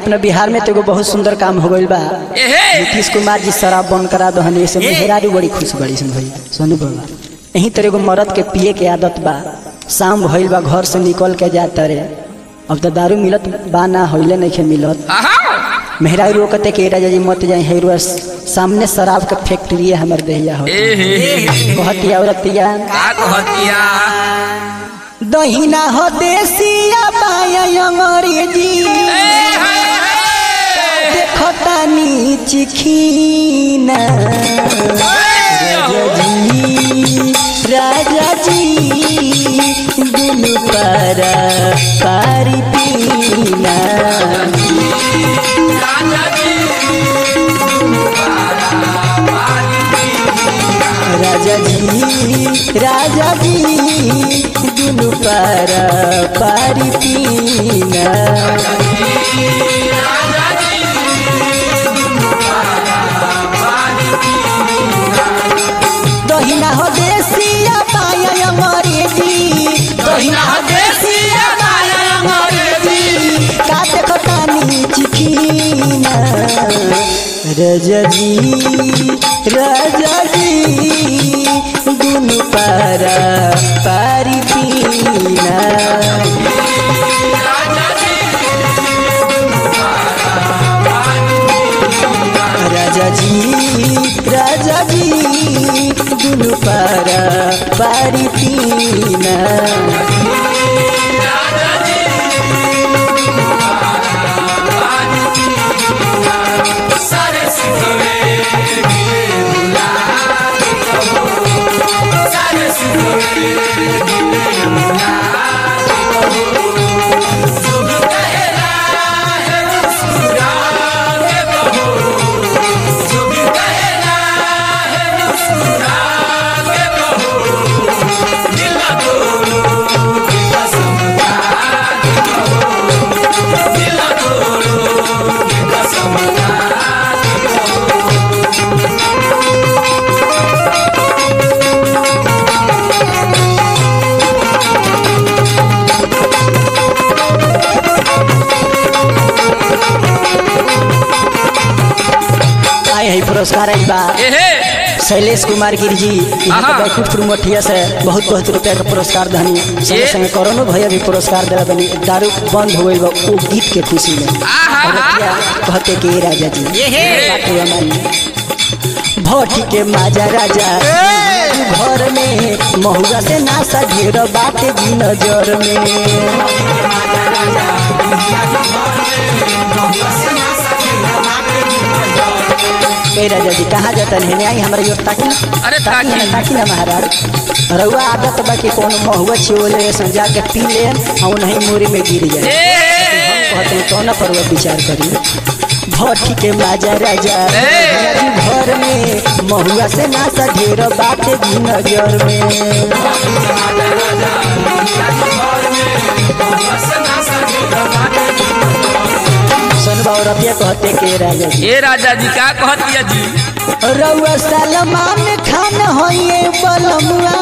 अपना बिहार में तो एगो बहुत सुंदर काम हो गइल बा एहे नीतीश कुमार जी शराब बंद करा दहन ऐसे मेहरारू बड़ी खुश बड़ी सन भैया सोनू बाबा यहीं तरह एगो मर्द के पिए के आदत बा शाम भइल बा घर से निकल के जाता रे अब तो दारू मिलत बा ना होइले नहीं खे मिलत आहा मेहरारू रोकते के राजा जी मत जाए हेरुआ सामने शराब के फैक्ट्री है हमर देहिया हो एहे कहती औरतिया का कहतिया दहिना हो देसिया बाया अंग्रेजी देखतानी चिखीना राजा जी दुनु पर पारी पीना राजा जी राजा जी दुनु पर पारी पीना दहिना हो देसिया पाया अंग्रेजी दहिना हो देसिया पाया अंग्रेजी का देखतानी चिखीना राजा जी राजा जी दुनु पारा पारी पीना राजा जी राजा जी दुनु पारा पारी पीना आए है पुरस्कार आई बा एहे शैलेश कुमार गिर जी यहाँ आहा। के बैकुंठपुर मठिया से बहुत बहुत रुपया का पुरस्कार धनी संगे ये। संगे करोनो भैया भी पुरस्कार दिला बनी दारू बंद हो गई बा वो गीत के खुशी में आहा। औरतिया कहते कि राजा जी एहे। बाटे हमारी भट्टी के माजा राजा घर में महुआ से नासा ढेर बाटे जी नजर में ए राजा जी कहाँ जाता है आई हमारे योर ताकी अरे ताकी ना ताकी। ताकी ना महाराज रउआ आदत बा कि कोनो महुआ छिओले समझा के पी ले और नहीं मोरी में गिर जाए एहे कहते हैं कौन पर वो विचार करी भट्टी के माजा राजा ए! राजू घर में महुआ से नासा ढेर बाटे भी नजर में सुनबा रतिया कहते के राजा जी ए राजा जी का कहतिया जी रउआ सलमान खान होइए बलमुआ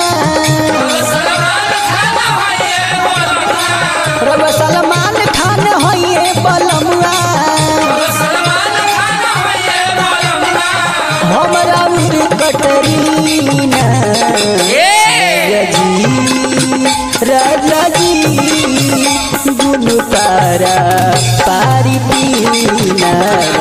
रउआ सलमान खान होइए बलमुआ हमरा उर कटरीना ए राजा जी दुनु तारा पारी पीना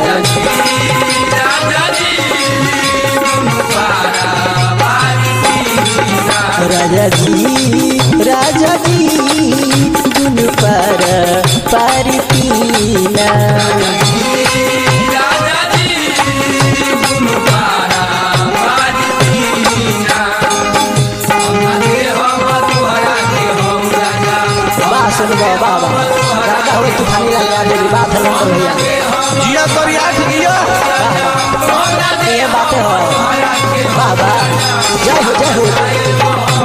राजा जी राजा जी दुनु पारा पारी पीना बा सुन बा बाबा राजा हो तूफानी लगा दे बात है नंबर भैया जिया तोरी आठ जिया ये बातें हो बाबा जय हो जय हो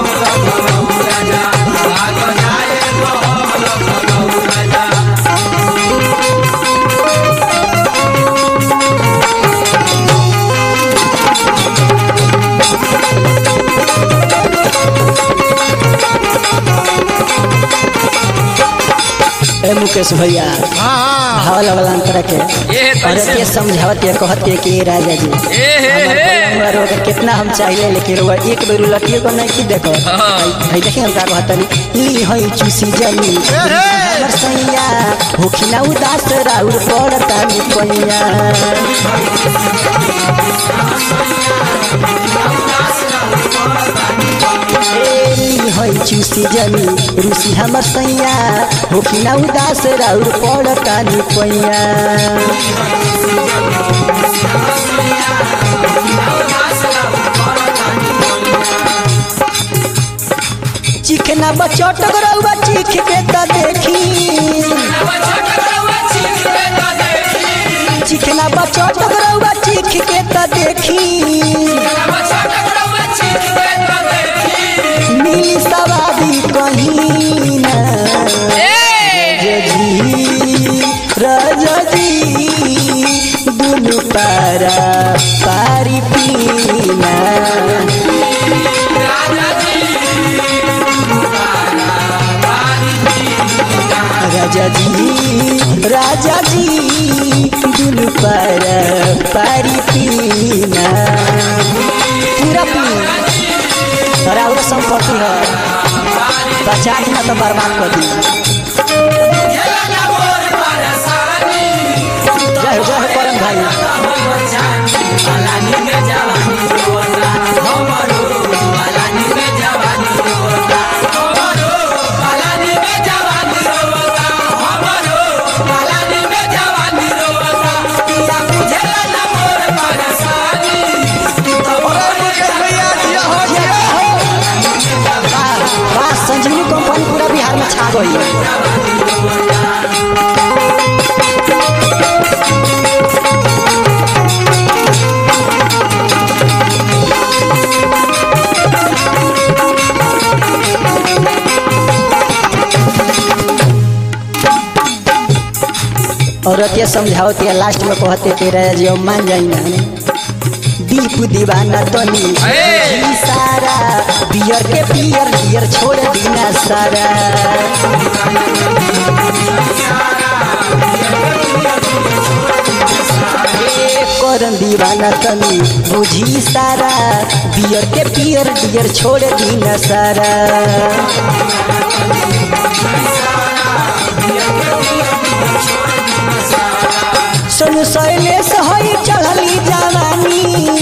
ए मुकेश भैया हाँ भावल वाला अंतर के ए और कैसे के समझावत के कहत के कि राजा जी ए हे हमार हे बलुआ रोग कितना हम चाहिए लेकिन रोग एक बेर लटिए को नहीं की देखो हाँ। भाई देखिए हम का कहतनी ली हई चूसी जमी हमर सैया होखिना उदास राउर पड़ता नि पैया ए, ली हई चूसी जमी रूसी हमर सैया होखिना उदास राउर पड़ता नि पैया चिखना बचट गरौआ चिख के त देखी चिखना बचट गरौआ चिख के त देखी मिली सवादी कहीं ना जी राजा जी दुनु पारा पारी पीना राजा जी राजा जी दुनु पारा पारी पीना पूरा पी अरे और संपत्ति है बचा दी ना तो बर्बाद कर दी जय हो जय हो करम भाई भैया जिया हो जिया वाह वाह संजीवनी कंपनी पूरा बिहार में छा गई है औरत ये समझावती है लास्ट में कहते के रहे जी अब मान जाई ना दीप दीवाना तनी ए! जी सारा बियर के बियर बियर छोड़ दीना सारा ए, करन दीवाना तनी बुझी सारा बियर के बियर बियर छोड़ दीना सारा सुन शैलेश हई चढ़ली जवानी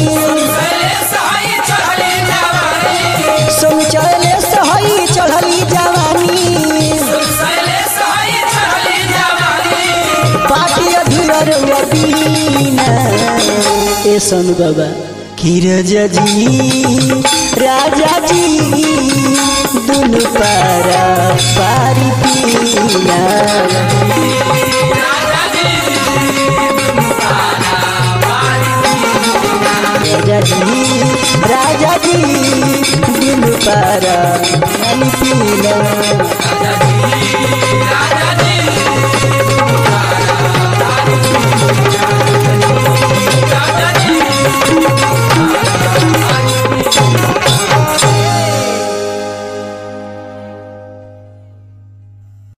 सुन शैलेश हई चढ़ली जवानी पाटी अधूर बीना ए सोनू बाबा कि राजा जी राजा जी दुनु पारा पारी पीना राजा जी राजा जी दिल पारा पानी पीना